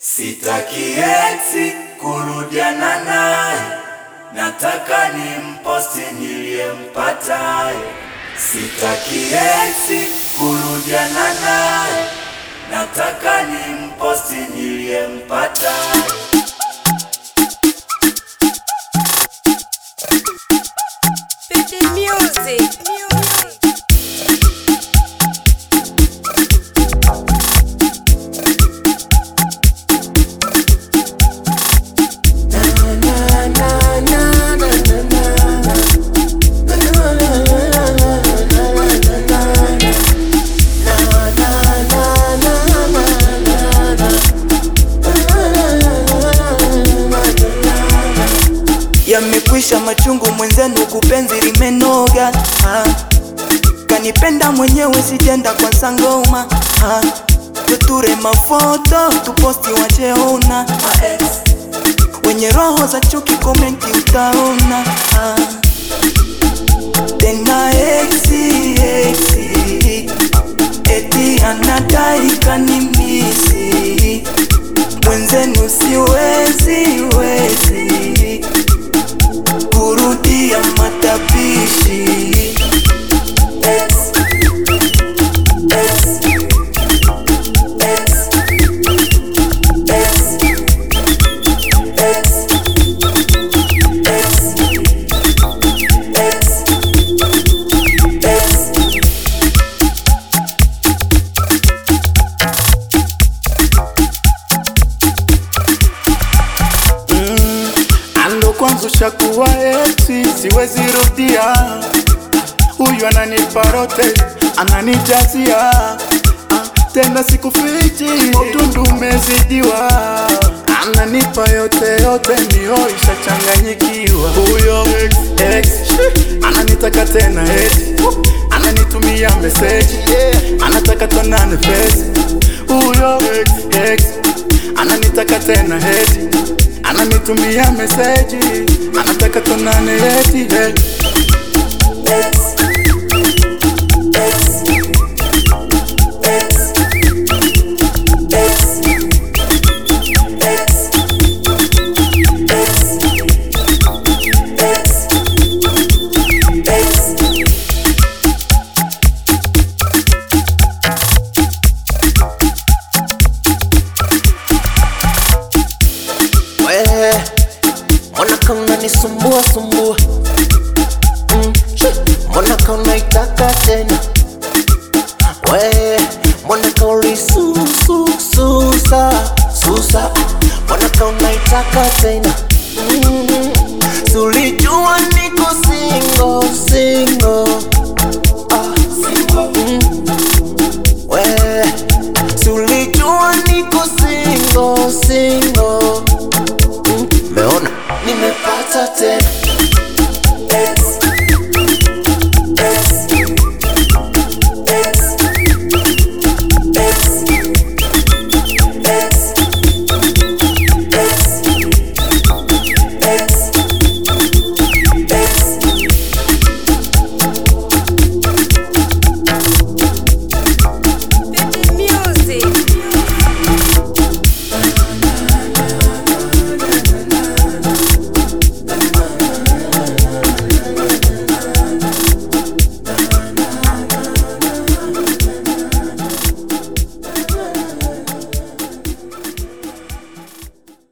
Sitaki eti kurudiana naye, nataka ni mposti niliyempataye. Sitaki eti kurudiana naye, nataka ni mposti niliyempataye. Petit music. Yamekwisha machungu mwenzenu, kupenzi limenoga ah. Kanipenda mwenyewe sijenda kwa sangoma ah. Tuture mafoto tuposti wacheona wenye roho za chuki komenti utaona ah. Tena exi exi eti anadai kanimisi mwenzenu siwezi wezi kurudia matapishi Ex, ex, ex, ex, ex, ex, ex, ex. Ando kwanza ushakuwa eti siwezi rudia, huyu ananipa rote ananijazia Ah, tena sikufichi, utundu umezidiwa, ananipa yote yote, mio ishachanganyikiwa. Huyo ex ananitaka tena eti ananitumia meseji anataka tonane face. Huyo ex ananitaka tena eti ananitumia meseji anataka tonane eti eh. We, mbona kama unanisumbua sumbua mm, shi, mbona kama unaitaka tena we, mbona kama ulisusususa susa, mbona kama unaitaka tena